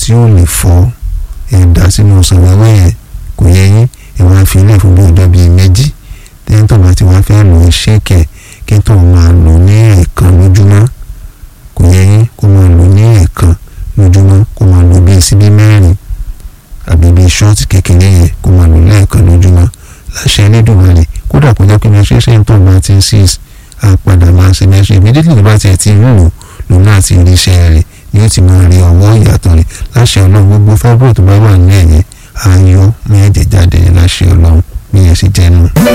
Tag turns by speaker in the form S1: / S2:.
S1: tí ó lè fọ́ ẹ̀dá sínú ọsàn wẹ́wẹ́ yẹn kò yẹ yín ẹ wá fi ilé fún bí ọjọ́ bíi méjì tẹ́yìn tó bá ti wá fẹ́ lò ó ṣèkẹ̀ kí tó máa lò ní ẹ̀ẹ̀kan lójúmọ́ kò yẹ yín kó máa lò ní ẹ̀ẹ̀kan lójúmọ́ kó máa lò bíi síbí mẹ́rin àbí bíi ṣọ́ọ̀tì kékeré yẹn kó máa lò lẹ́ẹ̀kan lójúmọ́ láṣẹ Elédùmarè kódà kó jẹ́ pé menstruation ṣe ń tọ́ bá ti ń six á padà máa ṣe menstruation immediately tó bá tiẹ̀ ti ń lò lòun náà ti rí iṣẹ́ rẹ̀ ni ó ti máa rí ọwọ́ ìyàtọ̀ rẹ̀ láṣẹ Ọlọ́run gbogbo fábúrò tó bá wà ní ẹ̀yẹ ayọ̀ mẹ́ẹ̀ẹ́dẹ̀ jáde láṣẹ Ọlọ́run bí yẹn ṣe jẹ́ nù.